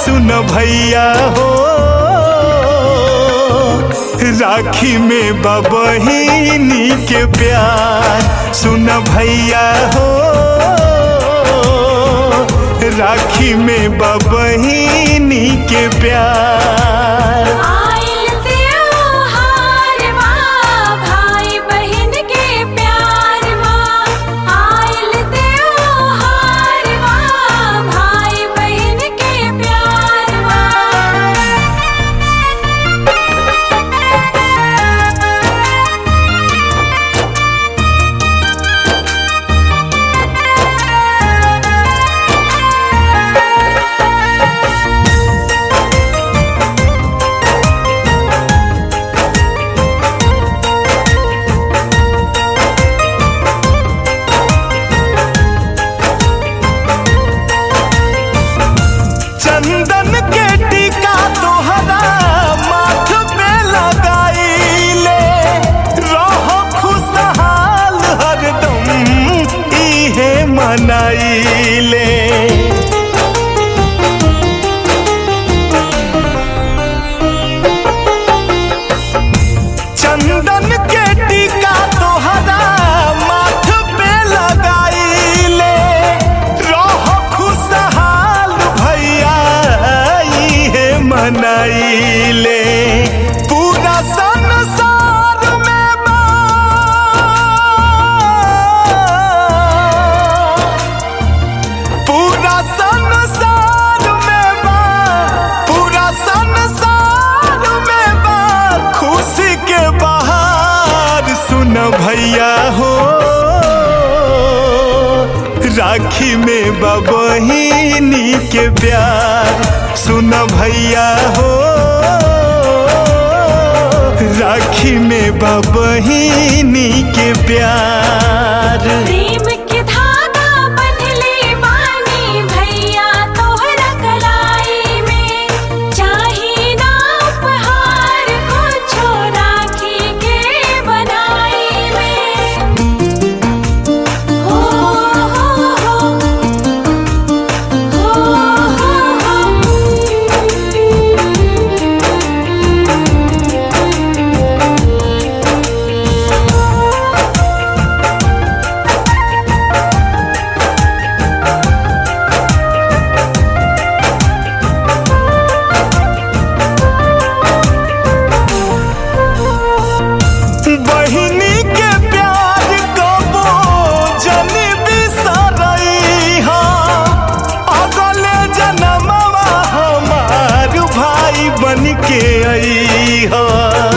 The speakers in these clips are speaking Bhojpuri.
सुन भैया हो राखी में बबहिनी के प्यार सुन भैया हो राखी में बबहिनी के प्यार आइल त्योहार बा भाई बहन के प्यार बा आइल त्योहार बा भाई बहन के प्यार बा चंदन के टीका तोहरा माथ पे लगाईले रहो खुशहाल हरदम इहे मनाईले चंदन के टीका तोहरा माथ पे लगाईले रहो खुशहाल भैया इहे मनाईले पूरा संसार में बा पूरा संसार में बा पूरा संसार में बा खुशी के बहार सुन भैया हो राखी में बबहिनी के प्यार सुन भैया हो राखी में बबहिनी के प्यार प्रेम के धागा बंधले बानी भैया तोहरा कलाई में चाही ना उपहार कुछो राखी के बनाई में हो हो हो हो बहिनी के प्यार कबो जन बिसरई हा अगले जनमवा हमार भाई बन के आई हा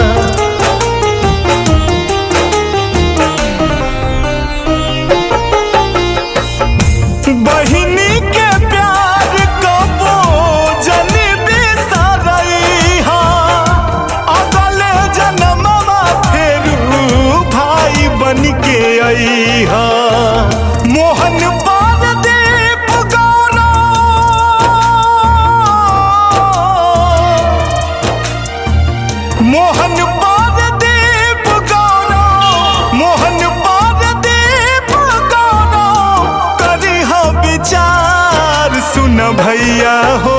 बहिनी के प्यार कबो जन बिसरई हा अगले जनमवा फेरू भाई बन के आई हा मोहन पारदीप गौरव मोहन पारदीप गौरव मोहन पारदीप गौरव करिह विचार सुन भैया हो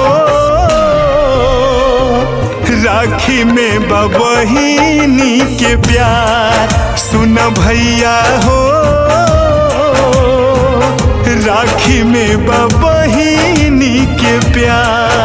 राखी में बबहिनी के प्यार सुन भैया हो राखी में बबहिनी के प्यार